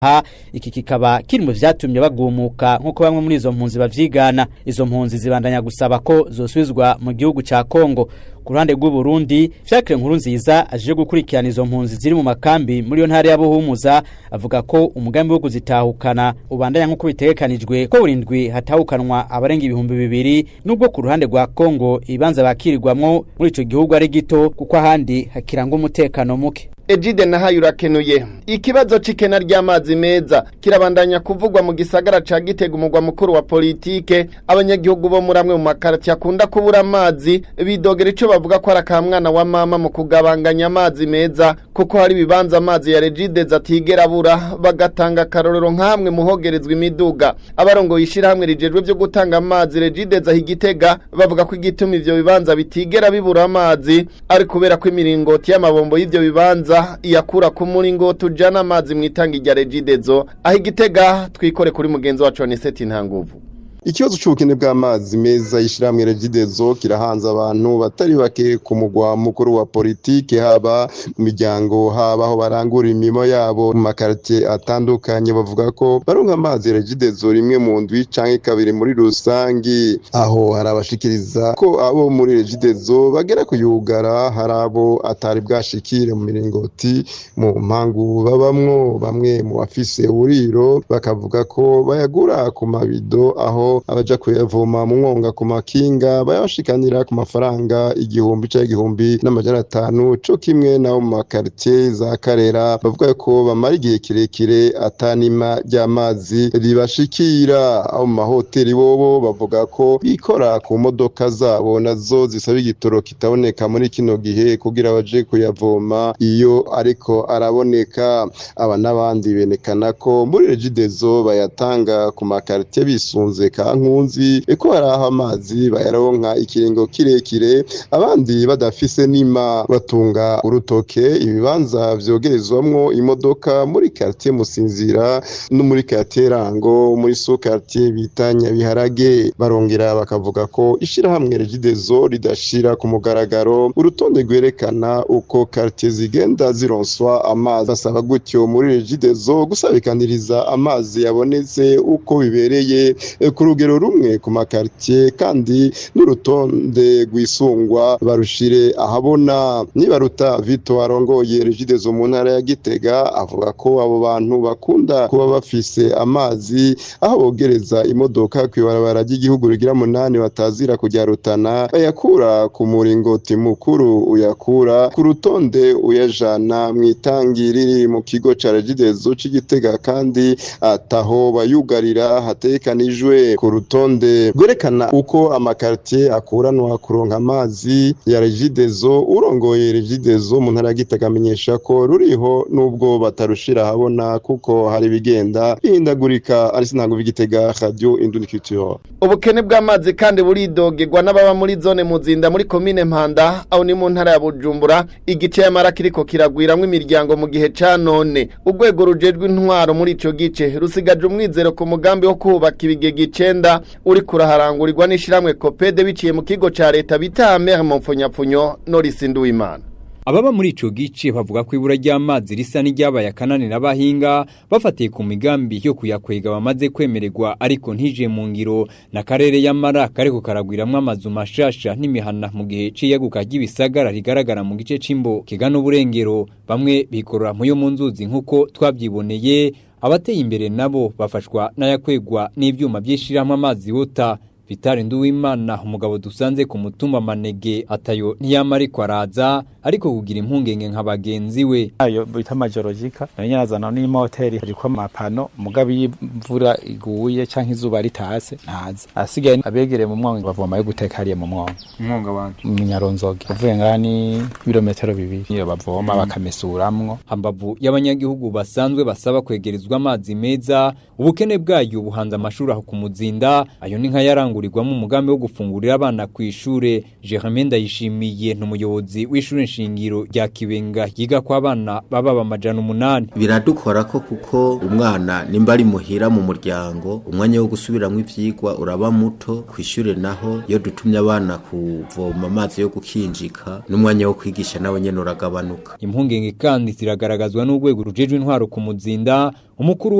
ha iki kikaba kiri mu vyatumye bagumuka nk'uko bamwe muri izo mpunzi bavyigana izo mpunzi zibandanya gusaba ko zosubizwa mu gihugu ca Kongo ku ruhande rw'u Burundi Fiacre nkuru nziza aje gukurikirana izo mpunzi ziri mu makambi muri yo ntara ya Buhumuza avuga ko umugambi wo kuzitahukana ubandanya nk'uko bitegekanijwe ko burindwi hatahukanwa abarenga ibihumbi bibiri nubwo ku ruhande rwa Kongo ibanza bakirirwamwo muri ico gihugu ari gito kuko ahandi hakiranga umutekano muke Ejide nahaye urakenuye ikibazo c'ikena ry'amazi meza kirabandanya kuvugwa mu gisagara ca Gitega umugwa mukuru wa politike abanyagihugu bo muri amwe mu makarati akunda kubura amazi bidogera ico bavuga ko ari akamwana wa mama mu kugabanganya amazi meza kuko hari ibibanza amazi ya Regide zatigera abura bagatanga akarorero nk'amwe muhogerezwa imiduga abarongo yishirahamwe rijejwe vyo gutanga amazi Regide za Higitega bavuga ko igituma ivyo bibanza bitigera bibura amazi ari kubera ko imiringoti y'amabombo y'ivyo bibanza iyakura ku muringoti ujana amazi mu itangi rya Regidezo aho igitega twikore kuri mugenzi wacu Aniseti Ntanguvu Ikibazo c'ubukene bw'amazi meza yishiramwe Regidezo kirahanze abantu batari bake ku mugwa mukuru wa politike haba mu miryango haba aho barangura imirimo yabo mu makartie atandukanye bavuga ko baronka amazi Regidezo rimwe mu ndwi canke kabiri muri rusangi aho harabashikiriza ko abo muri Regidezo bagera kuyugara hari abo atari bwashikire mu miringoti mu mpangu babamwo bamwe mu bafise uburiro bakavuga ko bayagura ku mabido aho abaja kuyavoma mu mwonga ku makinga bayashikanira ku mafaranga igihumbi ca igihumbi n'amajana atanu co kimwe nabo mu makartie za karera bavuga ko bamara igihe kirekire atanima ry'amazi ribashikira abo mu mahoteli bobo bavuga ko bikora ku modoka zabo nazo zisaba igitoro kitaboneka muri kino gihe kugira baje kuyavoma iyo ariko araboneka aba n'abandi benekana ko muri regidezo bayatanga ku makartie bisunze kankunzi eko haraho amazi bayaronka ikiringo kirekire abandi badafise nima batunga urutoke ibibanza vyogerezwamwo imodoka muri quartier Musinzira no muri quartier Rango muri so quartier bita Nyabiharage barongera bakavuga ko ishirahamwe Regidezo ridashira ku mugaragaro urutonde rwerekana uko quartier zigenda zironswa amazi basaba gutyo muri Regidezo gusabikaniriza amazi yabonetse uko bibereye ku rugero rumwe ku makartie kandi n'urutonde rwisungwa barushire ahabona nibaruta Vito arongoye Regidezo mu ntara ya Gitega avuga ko abo bantu bakunda kuba bafise amazi aho bogereza imodoka kwibarabara ry'igihugu rigira munani batazira kujya rutana bayakura ku muringoti mukuru uyakura ku rutonde uyajana mu itangi riri mu kigo ca Regidezo c'Igitega kandi ataho bayugarira hatekanijwe ku rutonde rwerekana uko amakartie akuranwa kuronka amazi ya Regidezo urongoye Regidezo mu ntara ya Gitega amenyesha ko ruriho nubwo batarushira habona kuko hari bigenda bihindagurika ari sinango bigitega radio Induniculture ubukene bw'amazi kandi buridogerwa n'ababa muri zone muzinda muri komine Mpanda aho ni mu ntara ya Bujumbura igice y'amara kiriko kiragwiramwo imiryango mu gihe ca none urwego rujejwe intwaro muri ico gice rusigaje umwizero ku mugambi wo kubaka ibigega icenda uri kuraharangurirwa n'ishiramwe Kopede biciye mu kigo ca leta bita Mer mu mfunyapfunyo Norris Nduwimana Ababa muri ico gice bavuga ko ibura ry'amazi risa n'iryabaye akananira abahinga bafatiye ku migambi yo kuyakwega bamaze kwemererwa ariko ntije mu ngiro na karere y'amara kariko karagwiramwo amazu mashasha n'imihana mu gihe c'iyaguka ry'ibisagara rigaragara mu gice c'imbo kigana uburengero bamwe bikorora mu yo mu nzuzi nk'uko twavyiboneye abateye imbere nabo bafashwa n'ayakwegwa n'ivyuma vy'ishirahamwe amazi wota Vitali Nduwimana umugabo dusanze ku mutumba manege atayo ntiyama ariko araza ariko kugira impungenge nka bagenzi we ayo bita majorogika nanyazana n'imoteri hariko amapano mugabo y'imvura iguye canke izuba ritase ntazi asigaye abegereye mu mwonga bavoma yo guteka hariya mu mwonga umwonga wanje mu nyaronzoge uvuye ngani ibirometero bibiri iyo bavoma bakamesuramwo hambavu y'abanyagihugu basanzwe basaba kwegerezwa amazi meza ubukene bwayo buhanze amashuri aho ku muzinda ayo ni nka yarangura kurangurirwamo umugambi wo gufungurira abana ku ishure Jermaine Ndayishimiye n'umuyobozi w'ishure nshingiro rya Kibenga yiga kwa abana baba bamajana umunani biradukora ko kuko umwana nimba ari muhira mu muryango umwanya wo gusubiramwo ivyigwa uraba muto ku ishure naho iyo dutumye abana kuvoma amazi yo gukinjika n'umwanya wo kwigisha nawe nyene uragabanuka impungenge kandi ziragaragazwa n'urwego rujejwe intwaro ku muzinda umukuru